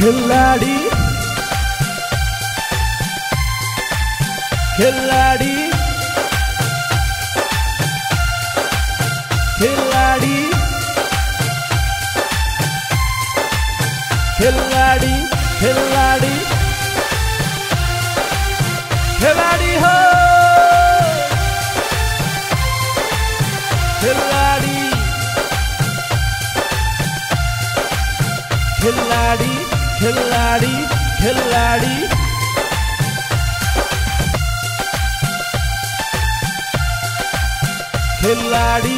खिलाड़ी खिलाड़ी खिलाड़ी खिलाड़ी खिलाड़ी खिलाड़ी हो खिलाड़ी खिलाड़ी खिलाड़ी खिलाड़ी खिलाड़ी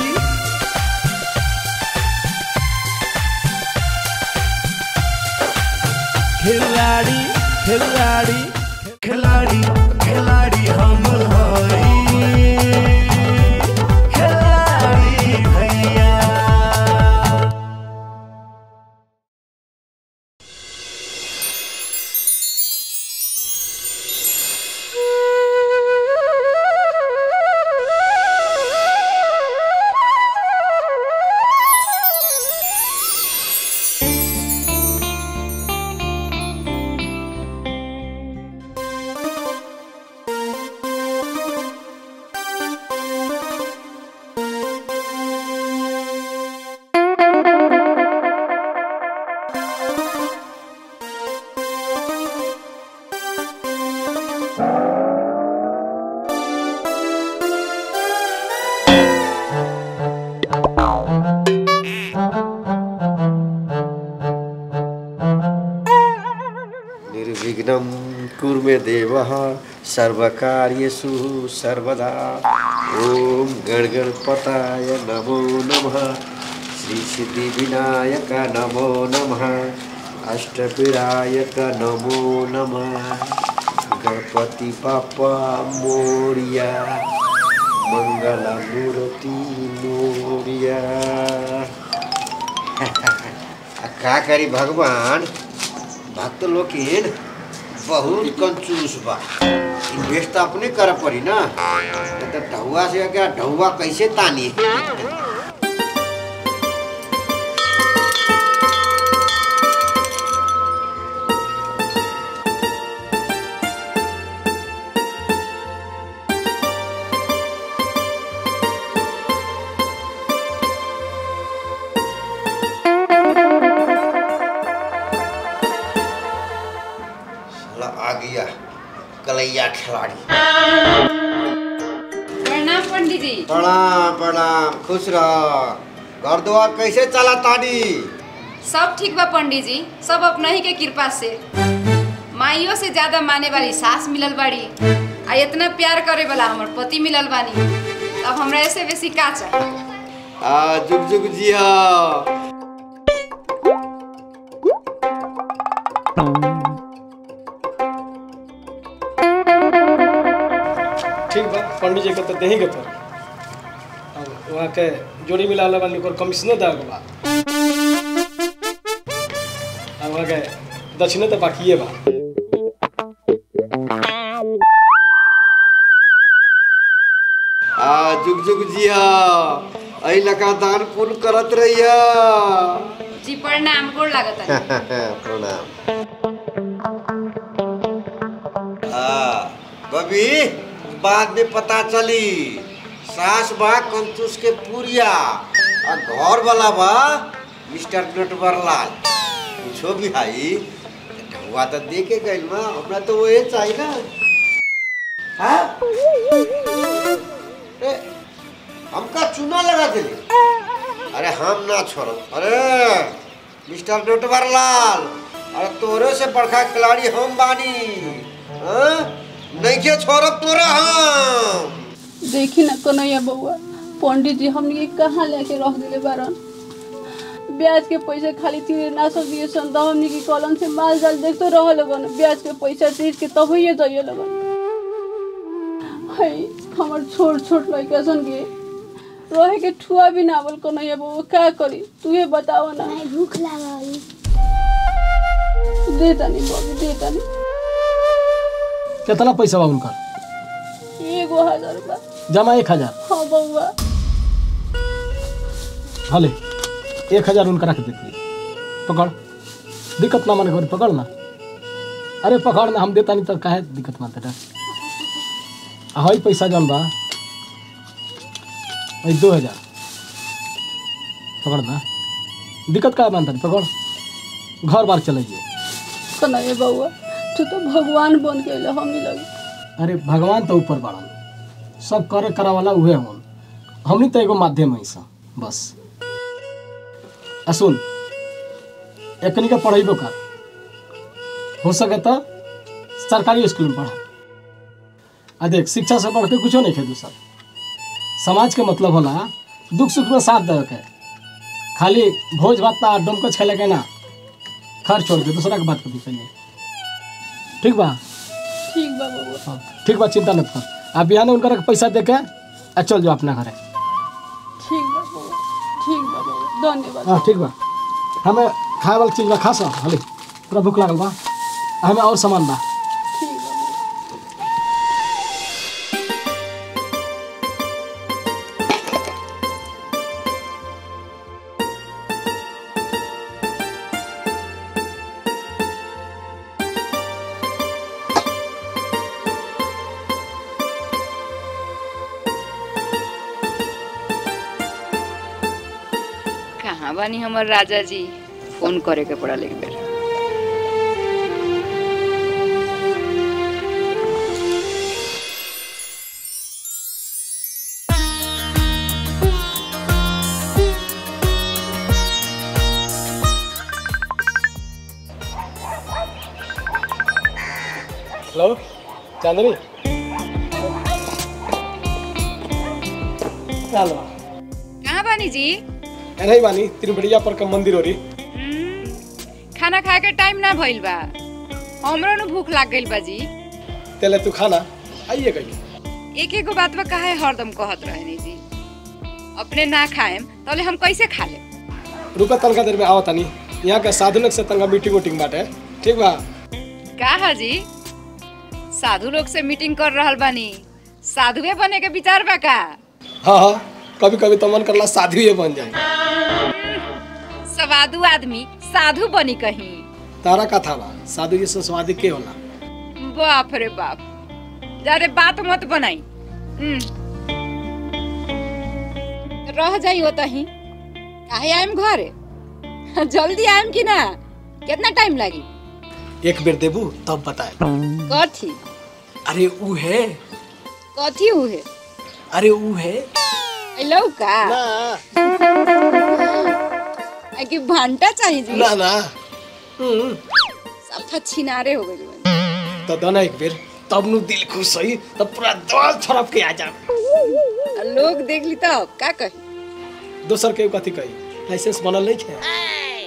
खिलाड़ी खिलाड़ी खिलाड़ी खिलाड़ी हम हई खिलाड़ी भैया निर्विघ्नं कुर्मे देवः सर्वकार्येषु सर्वदा ॐ गणगणपताय नमो नमः श्रीसिद्धिविनायक नमो नमः अष्टविनायक नमो नमः गणपति बाप्पा मोरिया मङ्गलमूर्ति मोरिया का करी भगवान भक्त लोग बहुत कंजूस बा इन्वेस्ट तो अपने कर पड़ी ना नहीं तो ढौआ से क्या ढौआ कैसे तानी साला आ गया कलैया खिलाड़ी प्रणाम पंडित जी प्रणाम प्रणाम खुश रह घर द्वार कैसे चला तानी सब ठीक बा पंडित जी सब अपना ही के कृपा से माइयों से ज्यादा माने वाली सास मिलल बाड़ी आ इतना प्यार करे वाला हमर पति मिलल बानी अब हमरा ऐसे बेसी का चाहिए आ जुग जुग जिया ठीक बा पंडित जी के तो देही के पड़ी अब वहाँ के जोड़ी मिला ला बानी ओकर कमिश्नर दे बा अब वहाँ के दक्षिणे तो बाकिए बा आ जुग जुग जिया अई लका दान पुण्य करत रहिया जी प्रणाम गोड़ लागत प्रणाम हाँ बबी बाद में पता चली सास बा कंचूस के पुरिया आ घर वाला बा मिस्टर नटवरलाल पूछो भी भाई ढुआ तो दे के गइल बा हमरा तो वही चाहिए ना हाँ ए, हमका चूना लगा दिली अरे हम ना छोड़ो अरे मिस्टर नटवरलाल अरे तोरे से बड़का खिलाड़ी हम बानी हाँ? नइखे छोड़ब तोरा हम देखी ना कन्हैया बउआ पंडित जी हमनी के कहाँ लेके रख दिले बारन ब्याज के पैसा खाली तीरे ना सब दिए सन तो हमनी के कलम से माल जाल देखते रह लगन ब्याज के पैसा तीर के तब ही जाइए लगन है हमर छोट छोट लड़का सन के रहे के ठुआ भी ना बोल कन्हैया बउआ का करी तू बताओ ना नहीं भूख लागल दे तनी बबी दे तनी कितना पैसा बा उनका एगो हजार बा जमा एक हजार हाँ बउआ भले एक हजार उनका रख देती पकड़ दिक्कत ना माने घर पकड़ ना अरे पकड़ ना हम देता नहीं तो काहे दिक्कत मानते रह हई पैसा जौन बा हई दो हजार पकड़ ना दिक्कत का मानता पकड़ घर बार चले जाइए कन्हैया बउआ तू तो भगवान बन गए हमनी लगे अरे भगवान तो ऊपर बाड़न सब करे करा वाला उहे हन हमनी तो एगो माध्यम है सब बस आ सुन एकनी का पढ़ेबो कर हो सके तो सरकारी स्कूल में पढ़ा आ देख शिक्षा से बढ़ के कुछो नहीं खे दूसर समाज के मतलब होला दुख सुख में साथ दे के खाली भोज भात ना डोमकच खेले के ना खर्च छोड़ के दूसरा के बात कभी कहिए ठीक बा ठीक बा बउआ हाँ, ठीक बा चिंता मत कर आप बिहान उनका पैसा दे के आ चल जाओ अपना घरे ठीक बा बउआ ठीक बा बउआ धन्यवाद हाँ ठीक बा हमें खाए वाला चीज बा खा सा हाली पूरा भूख लागल बा आ हमें और सामान बा ठीक बा बउआ कहाँ बानी हमर राजा जी फोन करे के पड़ल एक बेर हेलो चांदनी चल बा कहाँ बानी जी नहीं बानी त्रिपुरिया पर का मंदिर हो रही हम्म, खाना खाए के टाइम ना भइल बा हमरो नु भूख लाग गइल बा जी तेले तू खाना आइए गई एक एगो बात बा काहे हरदम कहत रहनी जी अपने ना खाएम तले हम कैसे खा लेम रुका तनका देर में आवत तानी यहाँ के साधुनक से तनका मीटिंग उटिंग बाटे ठीक बा का है जी साधु लोग से मीटिंग कर रहल बानी साधुए बने के विचार बा का हाँ हाँ कभी कभी तो मन करला साधु ही बन जाए सवादु आदमी साधु बनी कहीं तारा का था बा साधु जी से स्वादी के होला बाप रे बाप ज्यादा बात मत बनाई हम्म। रह जाई हो तही काहे आइम घरे जल्दी आइम कि ना कितना टाइम लगी एक बेर देबू तब बताए कथी अरे ऊ है कथी हुए अरे ऊ है लौ का आ कि भांटा चाहिए जी ना ना हम्म, सब छिनारे हो गए तो दना एक बेर तब नु दिल खुश होई तब पूरा दल छड़प के आ जा लोग देख ली तब का कही दोसर के कथी कही लाइसेंस बनल नहीं है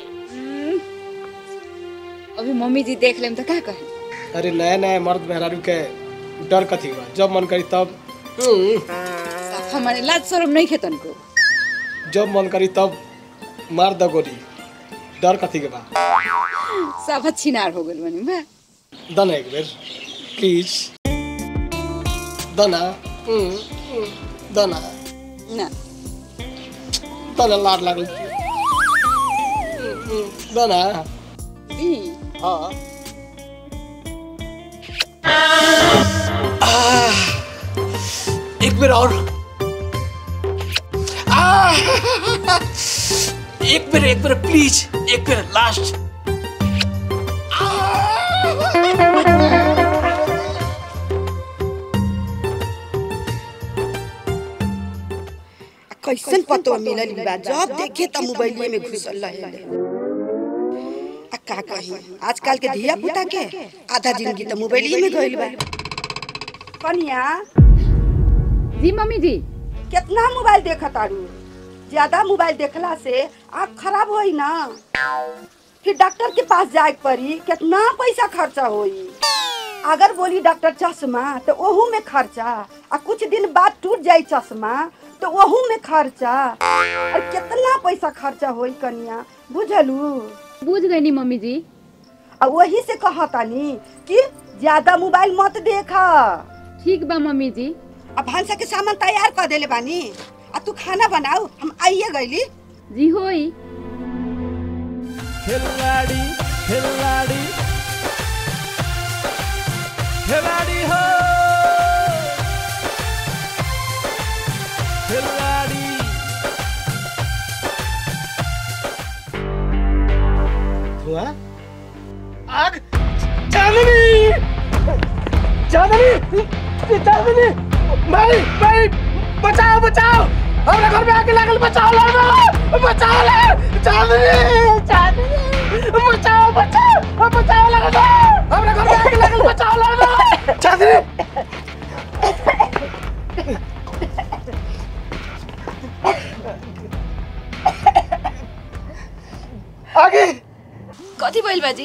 अभी मम्मी जी देख लेम तो का कही अरे नया नया मर्द मेहरारू के डर कथी बा जब मन करी तब हम्म, साफ हमारे लाज शर्म नहीं खेतन को जब मन करी तब मार द गोली डर कथी के बा सब छिनार हो गइल बनी बा दना एक बेर प्लीज दना हम्म, हम्म, दना ना दना लाड लागल हम्म, हम्म, दना ई हाँ एक बेर और आह! एक बेर एक बेर प्लीज एक बेर लास्ट कैसन पतो मिलल बा जब देखे त मोबाइल में घुसल रहे आ का कही आजकल के धिया पुता के आधा जिंदगी त मोबाइल में गइल बा कनिया जी मम्मी जी कितना मोबाइल देखत आरू ज्यादा मोबाइल देखला से आँख खराब होई ना फिर डॉक्टर के पास जाए के पड़ी कितना पैसा खर्चा होई अगर बोली डॉक्टर चश्मा तो ओहू में खर्चा आ कुछ दिन बाद टूट जाई चश्मा तो ओहू में खर्चा और कितना पैसा खर्चा होई कनिया बुझलू बुझ गई नी मम्मी जी आ वही से कहतानी कि ज्यादा मोबाइल मत देखा ठीक बा मम्मी जी अब भांसा के सामान तैयार कर देले बानी आ तू खाना बनाऊ हम आइए गईली जी होई खिलाड़ी खिलाड़ी खिलाड़ी हो खिलाड़ी हुआ आग चांदनी चांदनी चांदनी भाई भाई बचाओ बचाओ हमारे घर में आके लागल बचाओ लागल बचाओ लागल चांदनी चांदनी बचाओ बचाओ बचाओ लागल हमारे घर में आके लागल बचाओ लागल चांदनी आगे कथी भइल बाजी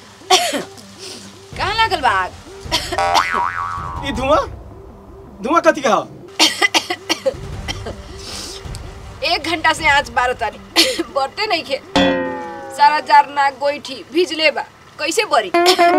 कहाँ लागल बा आग ये धुआं धुआं कथी का एक घंटा से आँच बारह तारी बढ़ते नहीं खे सारा जारना गोईठी भिजले बा कैसे बरी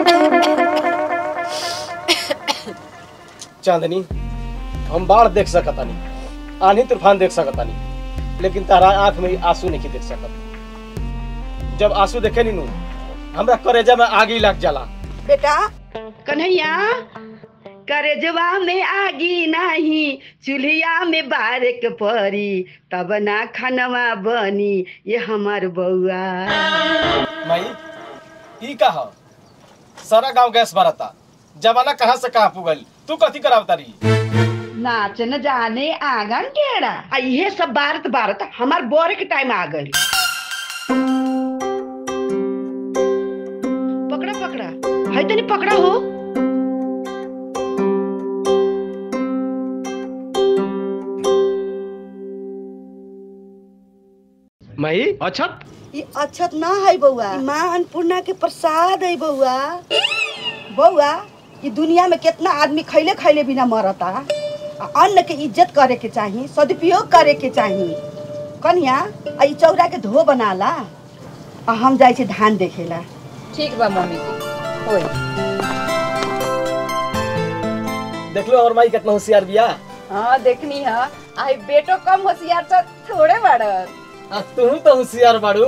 चांदनी हम बाढ़ देख सकतानी आंधी तूफान देख सकतानी लेकिन तारा आंख में आंसू नहीं देख सकत जब आंसू देखे नी नू हमरा करेजा में आगी लग जाला बेटा कन्हैया करेजवा में आगी नाही चूल्हिया में बारक परी तब ना खनवा बनी ये हमार बउआ माई ई का ह सारा गांव गैस भरता जमाना कहाँ से कहाँ पुगल तू कथी करावता रही नाच न जाने आंगन टेढ़ा आ इहे सब बारत बारत हमार बोरे के टाइम आ गई पकड़ा पकड़ा है तनी पकड़ा हो माई अच्छा ई अक्षत ना है बउआ ई माँ अन्नपूर्णा के प्रसाद है बउआ बउआ ई दुनिया में कितना आदमी खैले खैले बिना मरता आ अन्न के इज्जत करे के चाही सदुपयोग करे के चाही कन्या आ ई चौरा के धो बनाला आ हम जाई छी धान देखेला ठीक बा मम्मी जी होई देख लो और माई कितना होशियार बिया हाँ देखनी है आई बेटो कम होशियार तो थोड़े बड़न आ तू तो होशियार बाड़ू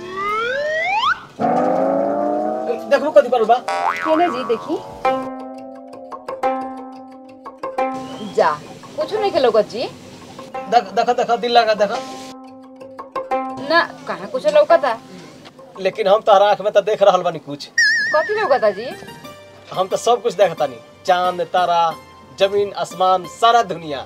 देखो कथी करू बा केने जी देखी जा कुछ नहीं खेलो जी देख देख देख दिल लगा देख ना कहाँ कुछ लौकता लेकिन हम तारा आँख में तो देख रहल बानी कुछ कथी लौकता जी हम तो सब कुछ देखतानी चांद तारा जमीन आसमान सारा दुनिया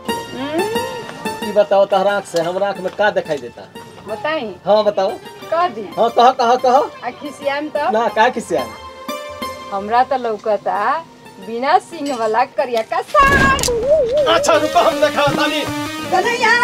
ई बताओ तारा आँख से हमरा आँख में का दिखाई देता बताई हाँ बताओ कह दी हाँ कह कह कह आ खिसियाम तो ना का किसिया हमरा तो लौकता बिना सिंह वाला करिया का साड़ अच्छा रुको हम देखा तानी कन्हैया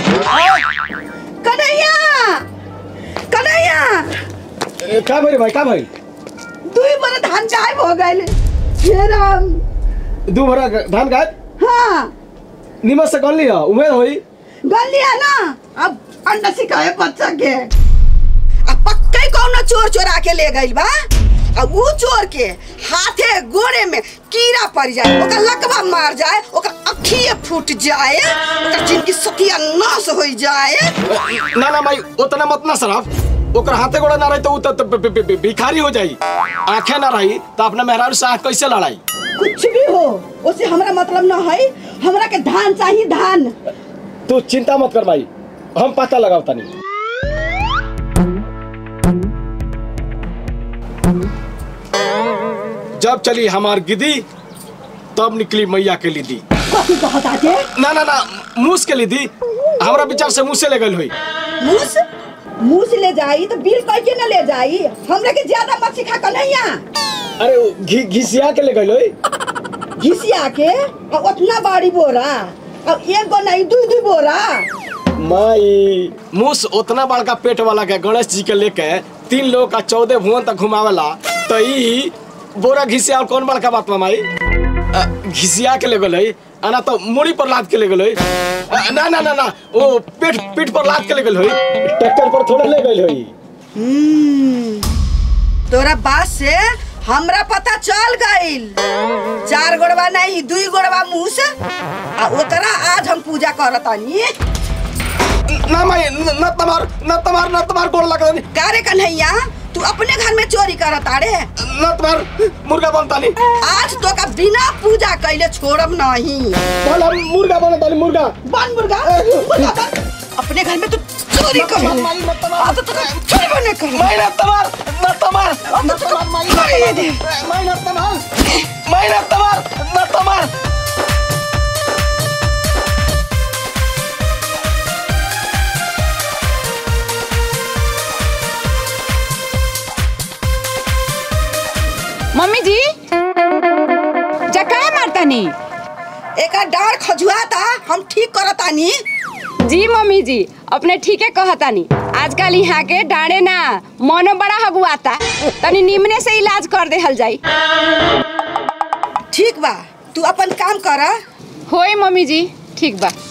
कन्हैया कन्हैया ए, का भइल भाई का भइल दुई बरे धान गायब हो गइल हे राम दू भरा धान गायब हाँ निमक से गल लिया उम्मीद होई गल लिया ना अब अंडा सिखाए बच्चा के अब पक्का ही कौनो चोर चोरा के ले गइल बा अब ऊ चोर के हाथे गोड़े में कीड़ा पड़ जाए ओकर लकवा मार जाए ओकर अखिए फूट जाए ओकर जिनकी सतिया नाश हो जाए ना ना भाई उतना मत ना शराब ओकर हाथे गोड़ा ना रही तो उ तो- तो बि- बि- बि- भिखारी हो जाई आंखें ना रही तो अपना मेहरारू से आँख कैसे लड़ाई कुछ भी हो उसे हमरा मतलब ना है हमरा के धान चाहिए धान तू चिंता मत कर भाई हम पता लगाओ तनी जब चली हमार गिदी तब निकली मैया के लिदी कथी कहत आजे ना ना ना मूस के लिदी हमरा विचार से मुँह से ले गई हुई मूस मूस ले जाई तो बिल कह के न ले जाई हमरा के ज्यादा मत सिखा कन्हैया अरे वो घी घिसिया के ले गई हुई घिसिया के और उतना बाड़ी बोरा और एक गो नहीं दू दू बोरा माई मूस उतना बड़का पेट वाला के गणेश जी के लेके तीन लोग का चौदह भुवन तक घुमावेला तो ई बोरा घिसिया और कौन बड़का बात बा माई अ, घिसिया के ले गई आना तो मुड़ी पर लाद के ले गई ना ना ना ना वो पीठ पीठ पर लाद के ले गई ट्रैक्टर पर थोड़ा ले गई हुई हम्म, तोरा बात से हमरा पता चल गइल चार गोड़वा नहीं दुई गोड़वा मूस आ ओकरा आज हम पूजा करतानी ना माई न न तमार न तमार न तमार गोड़ लगा का रे कन्हैया तू तू अपने घर में चोरी करत आड़े लत मार मुर्गा बनता नहीं आज तो का बिना पूजा कैले छोड़ब नहीं बोल हम मुर्गा बनता नहीं मुर्गा बन मुर्गा मुर्गा बन। अपने घर में तू चोरी कर आ तो तू चोरी बने कर मैना तमार न तमार अब तो तू कर दे मैना तमार मैना तमार न तमार मम्मी जी जकाए मारतानी एक डार खजुआ था हम ठीक करतानी जी मम्मी जी अपने ठीके कहतानी आजकल यहाँ के डांडे ना मनो बड़ा हगुआता तनी निमने से इलाज कर देहल जाई ठीक बा तू अपन काम कर होई मम्मी जी ठीक बा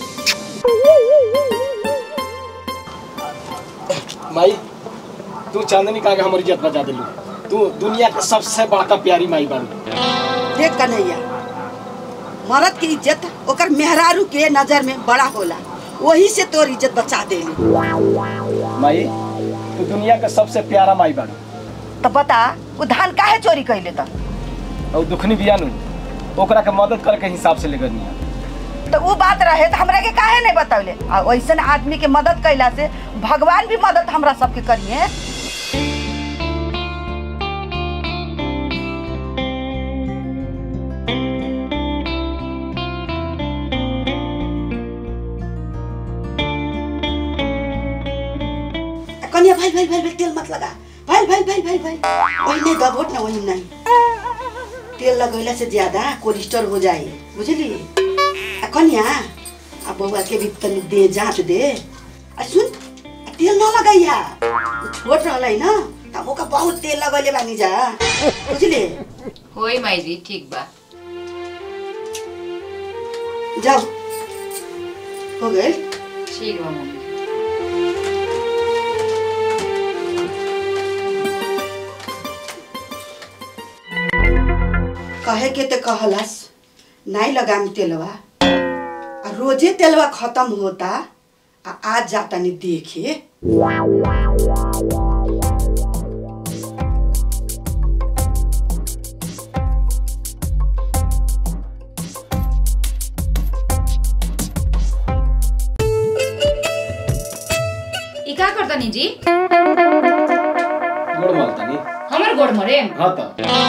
माई तू चांदनी का हमारी इज्जत बचा दिलू तू दुनिया के सबसे बड़का प्यारी माई बारू देख कन्हैया मर्द की इज्जत ओकर मेहरारू के नजर में बड़ा होला वही से तोर इज्जत बचा देली माई तू दुनिया के सबसे प्यारा माई बारू तो बता वो धान काहे चोरी कैले त और दुखनी बिया नु ओकरा के मदद करे के हिसाब से लेकर निया तो वो बात रहे तो हमरा के काहे नहीं बतौले आ वैसन आदमी के मदद कैला से भगवान भी मदद हमरा सबके करिए कन्या भाई भाई भाई भाई तेल मत लगा भाई भाई भाई भाई भाई वही नहीं दबोट ना वही नहीं तेल लगैला से ज्यादा कोलेस्ट्रॉल हो जाए बुझली आ कन्या आ बउआ के भी तनी दे जांच दे आ सुन आ तेल न लगाइया उ छोट रहलै न त हम ओका बहुत तेल लगैले बानी जा बुझली होई माई जी ठीक बा जाओ हो गए ठीक बा मम्मी जी। कहे के ते कहलस नहीं लगाम तेलवा आ रोजे तेलवा खत्म होता आ आज जाता नहीं देखे ई का करतानी जी गोड़ मालता नहीं हमर गोड़ मरे हाँ तो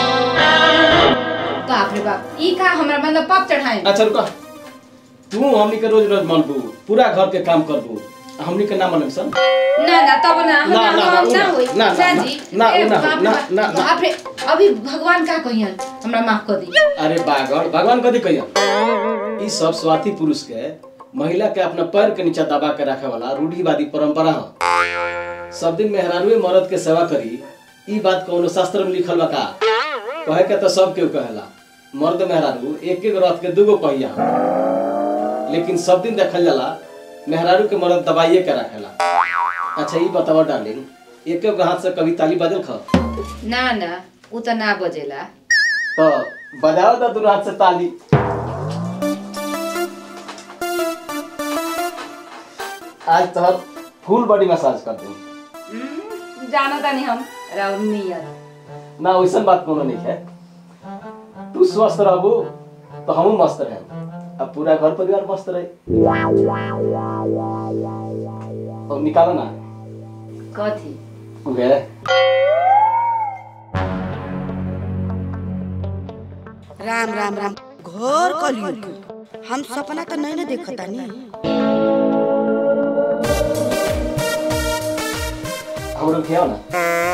बाप रे बाप ई का हमरा मतलब पाप चढ़ाए अच्छा रुका तू हमनी के रोज रोज मनबू पूरा घर के काम करबू आ हमनी के ना मनब सन ना ना तब ना ना, हमरा ना, हम ना, ना होई ना, ना, जी ना, ए, ना, बाप रे ना, बाप, ना, ना। बाप रे अभी भगवान का कहियन हमरा माफ कर दी अरे बागड़ भगवान कथी कहिया ई सब स्वार्थी पुरुष के महिला के अपना पैर के नीचे दबा के रखे वाला रूढ़िवादी परंपरा ह सब दिन मेहरारूए मर्द के सेवा करी ई बात कौनो शास्त्र में लिखल बा का कहे के तो सब केहू कहेला मर्द मेहरारू एक एक रथ के दूगो पहिया ह। लेकिन सब दिन देखल जाला मेहरारू के मर्द दबाइए के रखेला अच्छा ई बतावा डार्लिंग एक एक हाथ से कभी ताली बजल खा ना ना उ त ना बजेला तो बजाओ तो दोनों हाथ से ताली आज तो फुल बॉडी मसाज कर दूं हम्म, जाना तानी हम राउर नियर ना वैसन बात कोनो नहीं है तू स्वस्थ रहबू तो हम मस्त रहे अब पूरा घर परिवार मस्त रहे और निकालो ना कथी उगे राम राम राम घोर कलयुग हम सपना तो नहीं ना देखता नी हम लोग खियाओ ना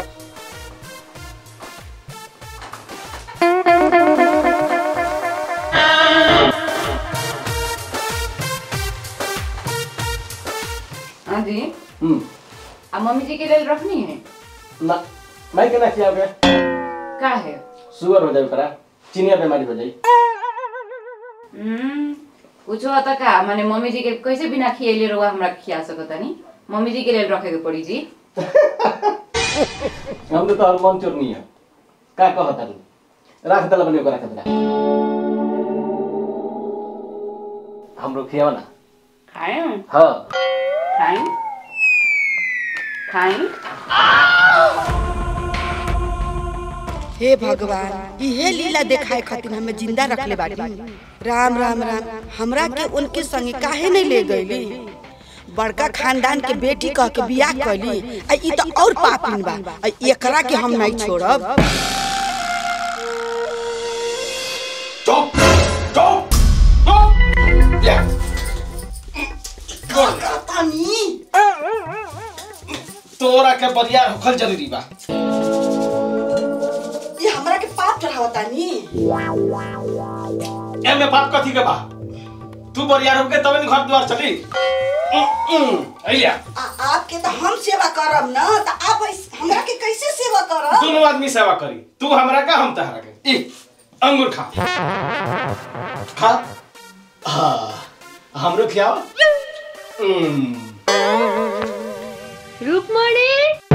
हाँ जी हम्म आ मम्मी जी के लिए रखनी है ना मैं केना खियाओगे का है शुगर हो जाए ओकरा चिनिया बीमारी हो जाए हम्म, कुछ होता का माने मम्मी जी के कैसे बिना खियले रहुआ हमरा खिया सकता नहीं मम्मी जी के लिए रखे के पड़ी जी हम तो तोहर मन चोर नहीं है का कहता तू राख दला बने ओकरा खतरा हम लोग खियाओ ना खाए हाँ खाए खाए हे भगवान इहे लीला देखाए खातिर हमें जिंदा रखले बाड़ी राम राम राम हमरा के उनके संगे काहे नहीं ले गईली बड़का खानदान के बेटी कह के बियाह कैली आ ई तो और पापिन बा आ एकरा के हम नहीं छोड़ब चुप चुप चुप ले तोरा के बरियार होखल जरूरी बा ये हमरा के पाप चढ़ावता नी एमे बात कथी के बा तू बरियार होके तबे न घर द्वार चली अइलिया आपके तो हम सेवा करब ना तो आप ऐस- हमरा के कैसे सेवा करब दोनों आदमी सेवा करी तू हमरा का हम तहरा के ई अंगूर खा खा हाँ हमरो खियाओ हम्म, रुकमणी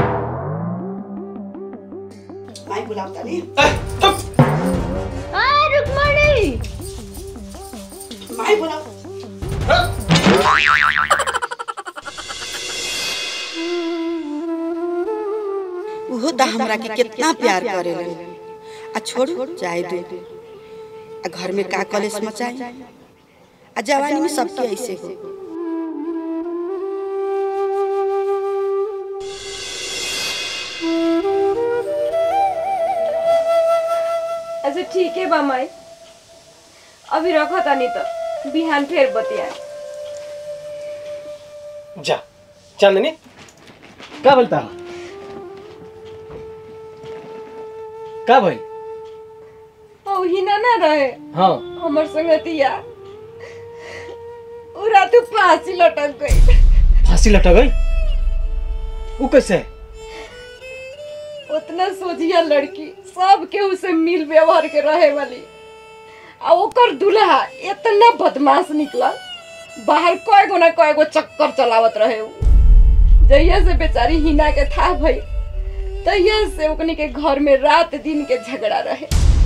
माई बुलावता नी ए, चुप आ रुकमणी माई बुलाव उहो तो हमरा के कितना प्यार करेलन आ छोड़ू जाए दे आ घर में का कलेस मचाई आ जवानी में सबके ऐसे हो अच्छा ठीक है बा माई अभी रखो तानी तो बिहान फिर बतिया जा चांदनी का बोलता का भाई ओ हिना ना रहे हाँ हमर संगतिया उ रात फांसी लटक गई फांसी लटक गई वो कैसे उतना सोचिया लड़की सब के उसे मिल व्यवहार के रहे वाली आ ओकर दुल्हा इतना बदमाश निकला बाहर कय गो ना कय गो चक्कर चलावत रहे उ जहिया से बेचारी हिना के था भई तहिया से ओकनी के घर में रात दिन के झगड़ा रहे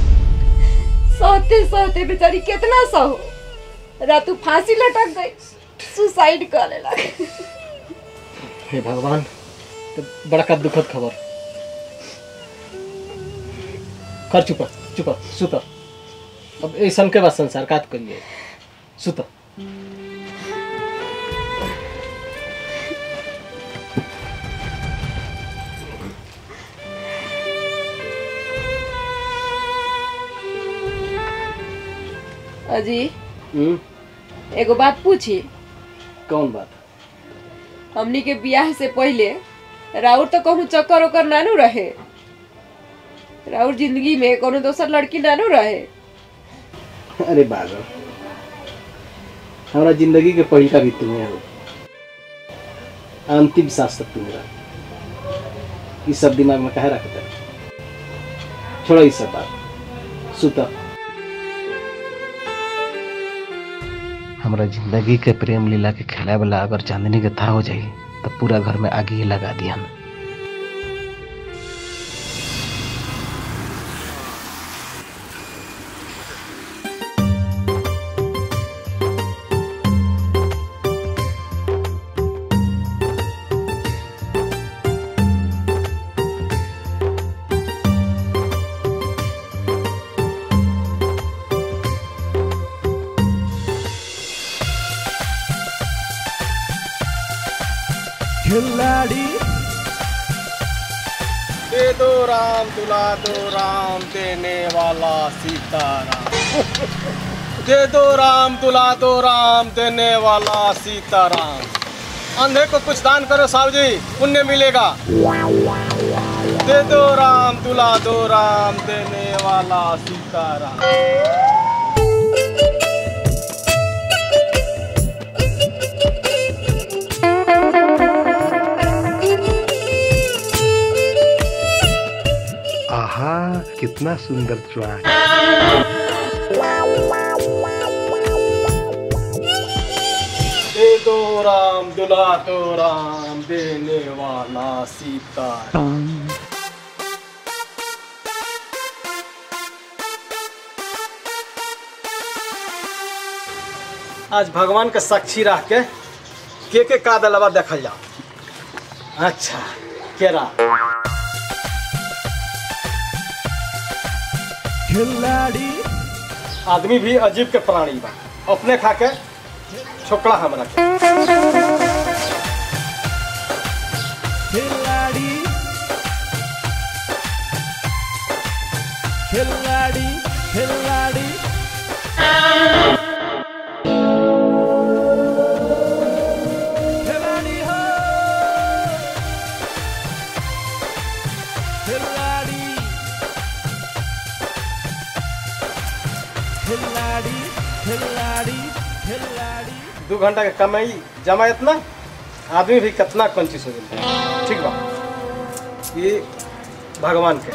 सहते सहते बेचारी कितना सहो रातू फांसी लटक गई सुसाइड कर लेला हे भगवान तो बड़का दुखद खबर कर चुप चुप सुत अब ऐसा के बाद संसार कात करिए सुत अजी हम्म, एगो बात पूछी कौन बात हमनी के बियाह से पहले राउर तो कहूँ चक्कर ओकर नानू रहे राउर जिंदगी में कोनो दोसर लड़की नानू रहे अरे बागल हमारा जिंदगी के पहिला भी तुम्हें हो अंतिम सांस तक तुम रह ये सब दिमाग में कहे रखते छोड़ो ये सब बात सुता हमरा जिंदगी के प्रेम लीला के खेला वाला अगर चांदनी के था हो जाई तो पूरा घर में आग ही लगा दिया खिलाड़ी दे दो राम दुला दो राम देने वाला सीताराम दे दो राम दुला दो राम देने वाला सीताराम अंधे को कुछ दान करो साहब जी पुण्य मिलेगा दे दो राम दुला दो राम देने वाला सीताराम आहा कितना सुंदर च्वास दे दो राम दुला दो राम देने वाला सीताराम आज भगवान के साक्षी रह के के के का दलवा देखल जाओ अच्छा केरा खिलाड़ी आदमी भी अजीब के प्राणी बा अपने खा के छोकड़ा हमरा के खिलाड़ी खिलाड़ी खिलाड़ी खिलाड़ी हो खिलाड़ी खिलाड़ी खिलाड़ी खिलाड़ी दू घंटा के कमाई जमा इतना आदमी भी कितना कंजूस हो गया ठीक बा ये भगवान के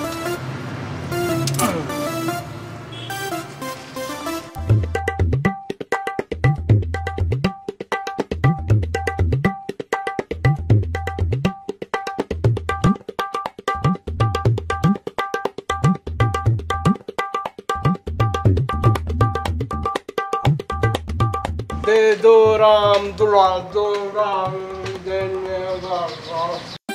दे दो राम दुला दो राम देने वाला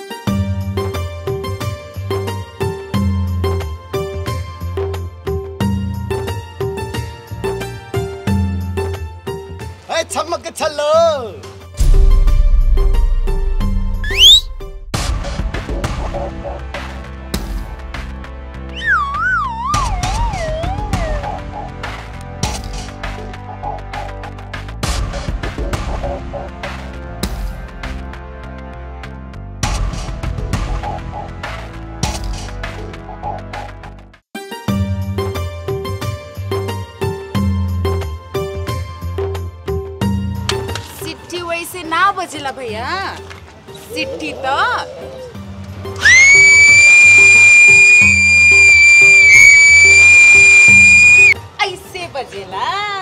छमक छलो सिट्ठी वैसे ना बजेला भैया सिट्ठी तो ऐसे बजेला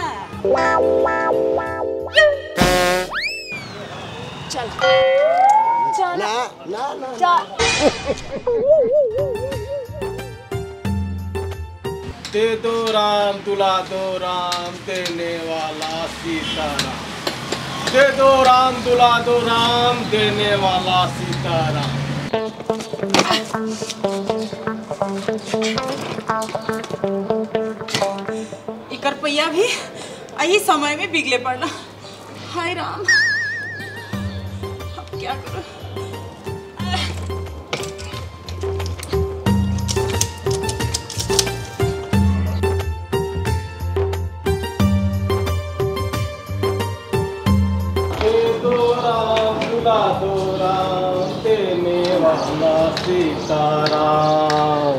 चल चल ना ना ना चल दे दो राम दुला दो राम देने वाला सीताराम दे दो राम दुला दो राम देने वाला सीताराम इकर पैया भी यही समय में बिगले पड़ना हाय राम अब क्या करूं दे दो राम दुला दो राम देने वाला सीताराम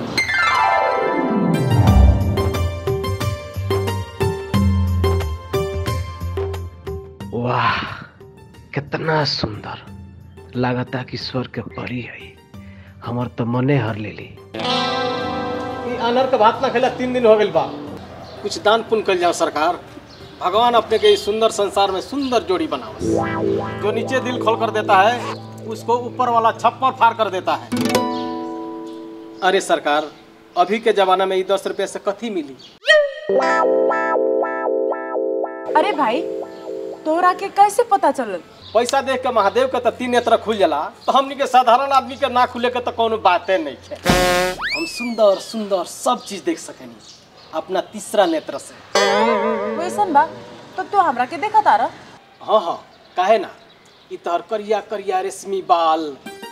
वाह कितना सुंदर लागता कि स्वर्ग के परी है हमर तो मने हर लेली ई अनर के भात ना खेला तीन दिन हो गइल बा कुछ दान पुण्य कल जाओ सरकार भगवान अपने के इस सुंदर संसार में सुंदर जोड़ी बनाओ जो नीचे दिल खोल कर देता है उसको ऊपर वाला छप्पर फाड़ कर देता है अरे सरकार अभी के जमाना में ये दस रुपये से कथी मिली अरे भाई तोरा के कैसे पता चलल पैसा देख के महादेव के तो तीन नेत्र खुल जाला तो हमनी के साधारण आदमी के ना खुले के तो कोनो बाते नहीं है हम सुंदर सुंदर सब चीज देख सकेनी अपना तीसरा नेत्र से वैसन बा तो तू हमरा के देखा तारा हाँ हाँ काहे ना इ तोहर करिया करिया रेशमी बाल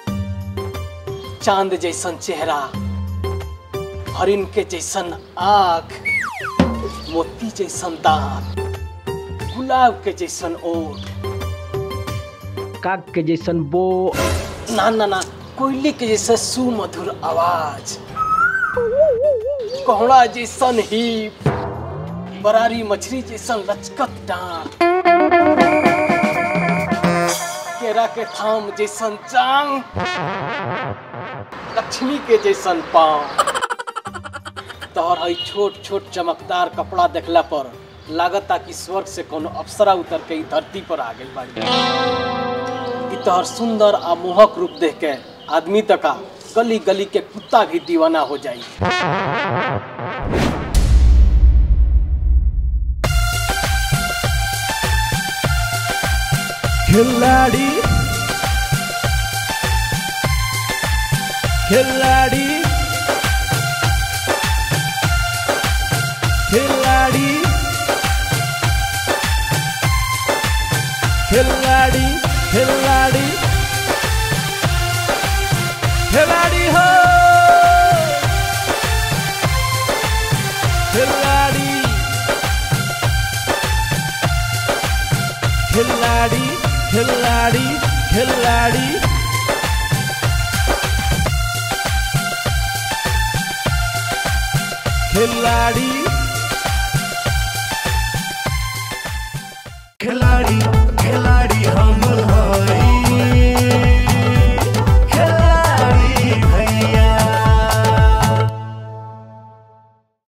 चांद जैसन चेहरा हरिन के जैसन आँख मोती जैसन दांत गुलाब के जैसन ओठ काग के जैसन बो ना ना ना कोयली के जैसे सुमधुर आवाज कोहड़ा जैसन हिप बरारी मछली जैसन लचकत डांट केरा के थाम जैसन जांग लक्ष्मी के जैसन पाँव तोहर हई छोट छोट चमकदार कपड़ा देखला पर लागता कि स्वर्ग से कोनो अप्सरा उतर के ई धरती पर आ गई बाड़ी ई तोहर सुंदर आ मोहक रूप देख के आदमी तका गली गली के कुत्ता भी दीवाना हो जाई खिलाड़ी खिलाड़ी खिलाड़ी खिलाड़ी खिलाड़ी हो खिलाड़ी खिलाड़ी खिलाड़ी खिलाड़ी खिलाड़ी